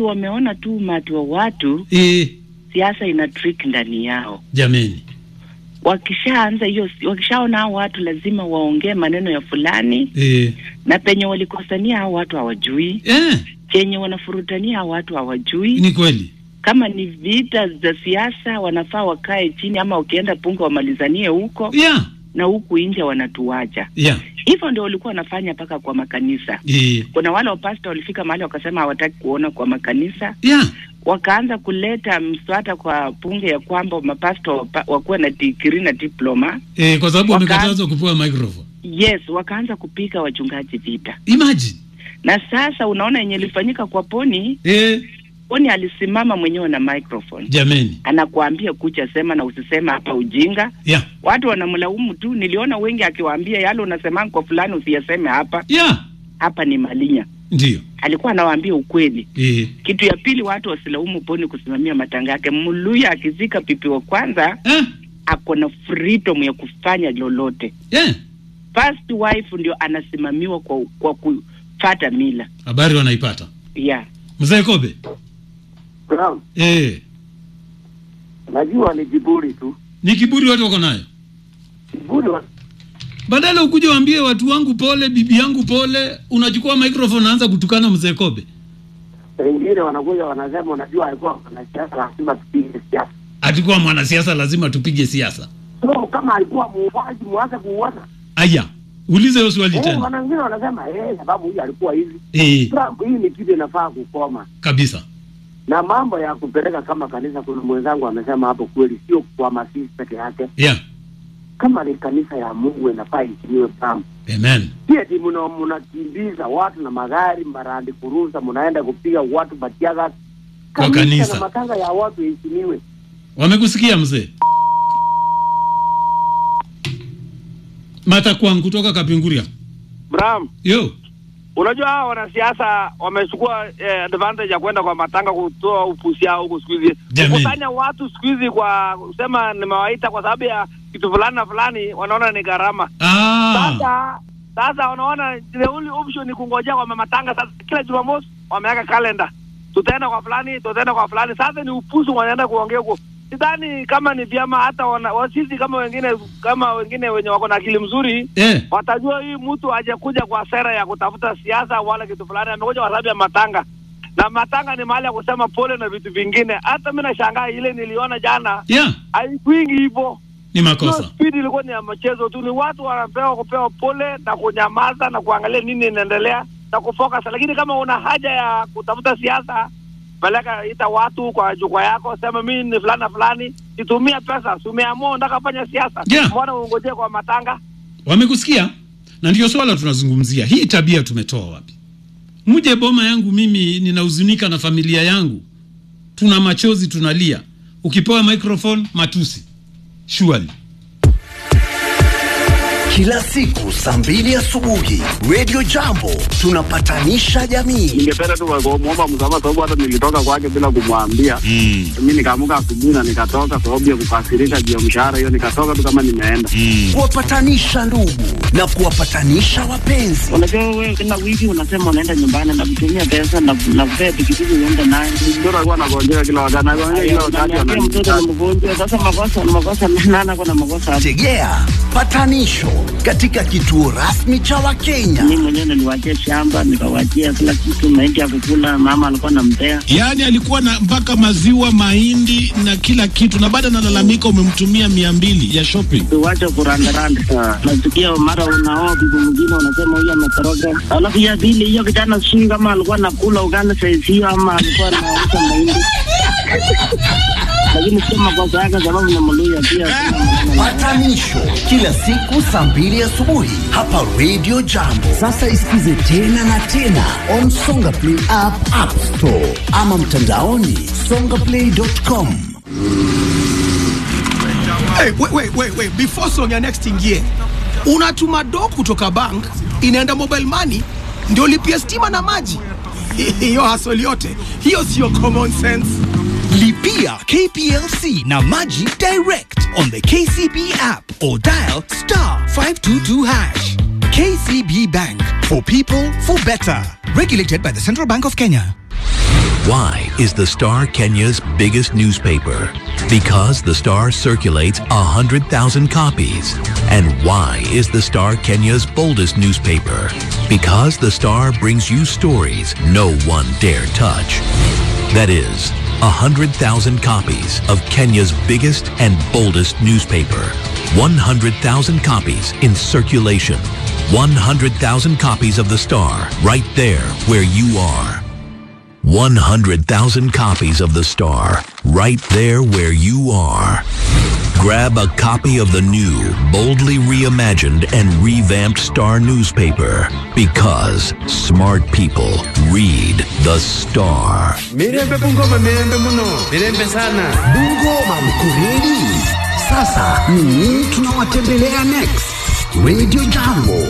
viongozi wameona tu umati wa watu, eh, siasa ina trick ndani yao. jameni Wakishaanza hiyo, wakishaona hao watu lazima waongee maneno ya fulani, eh, na penye walikosania hao watu hawajui, eh, chenye wanafurutania hao watu hawajui. ni kweli Kama ni vita za siasa, wanafaa wakae chini, ama wakienda punga wamalizanie huko, yeah, na huku nje wanatuacha. yeah, Hivyo ndio walikuwa wanafanya mpaka kwa makanisa. eh, Kuna wale wapasta walifika mahali wakasema hawataki kuona kwa makanisa, yeah, wakaanza kuleta mswada kwa bunge ya kwamba mapasta wapa- wakuwe na digrii na diploma. eh, kwa sababu Waka- wamekatazwa kupewa microphone Yes, wakaanza kupiga wachungaji vita, imagine na sasa unaona yenye ilifanyika kwa Poni. eh, Poni alisimama mwenyewe na microphone, jameni anakuambia kucha sema na usisema hapa ujinga. yeah, Watu wanamlaumu tu, niliona wengi akiwaambia yale unasemanga kwa fulani usiyaseme hapa, yeah, hapa ni Malinya. ndio Alikuwa anawaambia ukweli. eh, Kitu ya pili, watu wasilaumu Poni kusimamia matanga yake. Mluya akizika pipi wa kwanza, eh, ako na freedom ya kufanya lolote. eh, First wife ndio anasimamiwa kwa kwa kufata mila habari wanaipata yeah. mzee Kobe Naam, eh, najua ni kiburi tu, ni kiburi watu wako nayo kiburi wa... badala ukuje waambie watu wangu pole, bibi yangu pole, unachukua microphone naanza kutukana mzee Kobe. wengine wanakuja wanasema, unajua alikuwa mwanasiasa, lazima tupige siasa. Atikuwa mwanasiasa lazima tupige siasa. So kama alikuwa muuaji, mwanze kuuana. Aya, ulize hiyo swali Eh, tena. wana wengine wanasema eh, sababu huyu alikuwa hivi. Eh, Trump, hii ni kitu inafaa kukoma, kabisa. na mambo ya kupeleka kama kanisa. Kuna mwenzangu amesema hapo kweli, sio kwa masisi peke yake. Yeah. Kama ni kanisa ya Mungu inafaa ishiniwe Trump. Amen. Pia ti mna mnakimbiza watu na magari marandi kuruza, mnaenda kupiga watu batiaga Kwa kanisa. na matanga ya watu iheshimiwe. Wamekusikia mzee? Mata kwangu kutoka Kapinguria. Bram, Yo. unajua hawa wanasiasa wamechukua eh, advantage ya kwenda kwa matanga kutoa upusi yao huko siku hizi, Jamii. kukusanya watu siku hizi kwa kusema nimewaita kwa sababu ya kitu fulani na fulani, wanaona ni gharama. Ah. Sasa sasa wanaona the only option ni kungojea kwa matanga. Sasa kila Jumamosi wameweka kalenda, tutaenda kwa fulani, tutaenda kwa fulani. Sasa ni upuzi wanaenda kuongea huko. Sidhani kama ni vyama hata wana, wa- sisi kama wengine kama wengine wenye wako na akili mzuri Eh. watajua hii mtu hajakuja kwa sera ya kutafuta siasa wala kitu fulani, amekuja kwa sababu ya matanga, na matanga ni mahali ya kusema pole na vitu vingine. Hata mi nashangaa ile niliona jana Yeah. haikuingi hivyo. Ni Hiyo makosa. spidi ilikuwa ni ya mchezo tu, ni watu wanapewa kupewa pole na kunyamaza na kuangalia nini inaendelea na kufocus, lakini kama una haja ya kutafuta siasa peleka ita watu kwa jukwaa yako, sema mimi ni fulani na fulani, itumia pesa. Si umeamua unataka fanya siasa, Yeah. mbona ungojee kwa matanga? Wamekusikia? Na ndio swala tunazungumzia. Hii tabia tumetoa wapi? Mje boma yangu mimi ninahuzunika na familia yangu. Tuna machozi tunalia. Ukipewa microphone matusi. Surely. Kila siku saa mbili asubuhi Radio Jambo tunapatanisha jamii. ningependa tu kumwomba msamaha sababu hata nilitoka kwake bila kumwambia. Mm. Mi nikaamuka asubuhi na nikatoka sababu ya kukasirika juu ya mshahara hiyo, nikatoka tu kama nimeenda. Kuwapatanisha ndugu na kuwapatanisha wapenzi. Unajua wewe kila wiki unasema unaenda nyumbani na kutumia pesa na na kupea pikipiki uende naye. Mtoto alikuwa anagonjeka kila wakati, anagonjeka kila wakati, Unaniambia mtoto ni ananiita. mgonjwa. Sasa makosa makosa nana kuna makosa hapo. Tegea patanisho katika kituo rasmi cha Wakenya. Mimi mwenyewe niliwachia shamba nikawachia kila kitu, mahindi ya kukula, mama alikuwa anampea. Yaani alikuwa na mpaka maziwa, mahindi na kila kitu, na baada analalamika umemtumia mia mbili ya shopping. Tuwache kurandaranda. Nasikia mara unaoa bibi mwingine unasema huyu ametoroka. Alafu ya pili hiyo kijana sijui kama alikuwa anakula ugali saizi hiyo ama alikuwa anauza mahindi. Lakini sio makosa yake sababu ni Mluya pia. sina maneno naye. Patanisho kila siku saa mbili asubuhi hapa Radio Jambo. Sasa isikize tena na tena on Songa Play app, App Store ama mtandaoni songaplay.com. Hey, wait, wait, wait, wait. Before song ya next ingie, unatuma do kutoka bank inaenda mobile money ndio lipia stima na maji. Hiyo hasoli yote hiyo sio common sense. Lipia KPLC na Maji direct on the KCB app or dial star 522 hash. KCB Bank for people for better. Regulated by the Central Bank of Kenya. Why is the Star Kenya's biggest newspaper? Because the Star circulates 100,000 copies. And why is the Star Kenya's boldest newspaper? Because the Star brings you stories no one dare touch. That is, 100,000 copies of Kenya's biggest and boldest newspaper. 100,000 copies in circulation. 100,000 copies of the Star right there where you are. 100,000 copies of the Star right there where you are. Grab a copy of the new, boldly reimagined and revamped Star newspaper because smart people read the Star. Mirembe Bungoma, mirembe muno, mirembe sana. Bungoma mkureli. Sasa ni nini tunawatembelea next? Radio Jambo